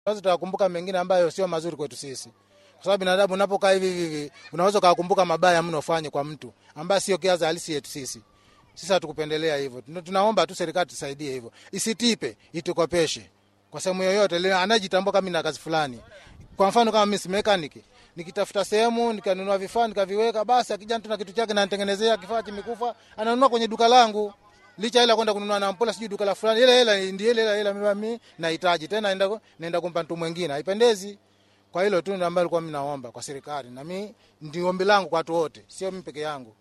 tunaweza tukakumbuka mengine ambayo sio mazuri kwetu sisi, kwa sababu binadamu unapokaa hivi hivi unaweza ukakumbuka mabaya mno ufanye kwa mtu ambaye sio kiaza halisi yetu sisi. Sisi hatukupendelea hivyo, tunaomba tu serikali tusaidie hivyo, isitipe, itukopeshe kwa sehemu yoyote anajitambua kama na kazi fulani. Kwa mfano kama mimi si mechanic, nikitafuta sehemu nikanunua vifaa nikaviweka, basi akija mtu na kitu chake na nitengenezea kifaa kimekufa, ananunua kwenye duka langu licha ila kwenda kununua na ampola sijui duka la fulani, ile hela ndio ile hela hela mimi nahitaji tena, naenda naenda kumpa mtu mwingine, haipendezi. Kwa hilo tu ndio ambalo nilikuwa mimi naomba kwa serikali, na mimi ndio ombi langu kwa watu wote, sio mimi peke yangu.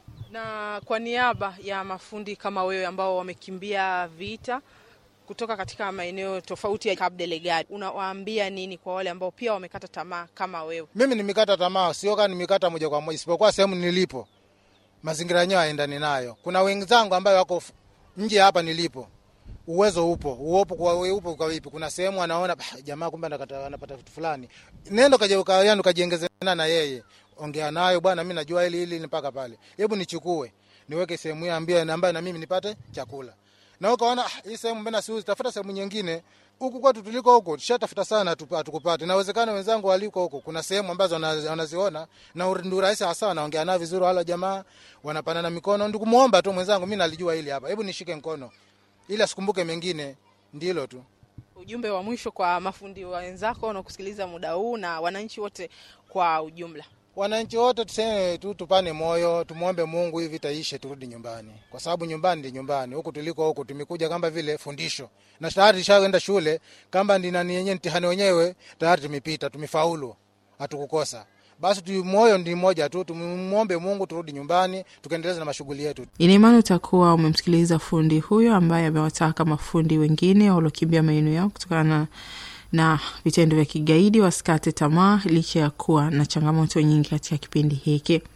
Na kwa niaba ya mafundi kama wewe ambao wamekimbia vita kutoka katika maeneo tofauti ya Cabo Delgado, unawaambia nini kwa wale ambao pia wamekata tamaa kama wewe? Mimi nimekata tamaa, sio kama nimekata moja kwa moja, isipokuwa sehemu nilipo mazingira yenyewe haendani nayo. Kuna wenzangu ambayo wako nje hapa nilipo, uwezo upo uopo kwa upo kwa vipi? Kuna sehemu anaona jamaa, kumbe anapata vitu fulani, nenda kaje ukayani ukajiongezana na yeye, ongea nayo bwana, mimi najua hili hili mpaka pale, hebu nichukue niweke sehemu hii ambayo ambayo na mimi nipate chakula na ukaona hii sehemu mbona siuzi, tafuta sehemu nyingine. Huku kwetu tuliko huko tushatafuta sana, hatukupata. Inawezekana wenzangu waliko huko, kuna sehemu ambazo wanaziona na ndio rahisi hasa, wanaongea nao vizuri, wala jamaa wanapanana mikono, ndio kumuomba tu mwenzangu, mimi nalijua hili hapa, hebu nishike mkono ili asikumbuke mengine. Ndilo tu ujumbe wa mwisho kwa mafundi wenzako wanaokusikiliza muda huu na wananchi wote kwa ujumla. Wananchi wote tuseme tu, tupane moyo, tumwombe Mungu hivi vita ishe, turudi nyumbani, kwa sababu nyumbani ndi nyumbani. Huku tuliko huku tumekuja kama vile fundisho, na tayari tushaenda shule, kama ndi nani yenyewe mtihani wenyewe tayari tumepita, tumefaulu, hatukukosa. Basi tu moyo ndi mmoja tu, tumwombe Mungu turudi nyumbani, tukaendeleza na mashughuli yetu. Ina imani utakuwa umemsikiliza fundi huyo ambaye amewataka mafundi wengine waliokimbia maeneo yao kutokana na vitendo vya kigaidi wasikate tamaa licha ya kuwa na changamoto nyingi katika kipindi hiki.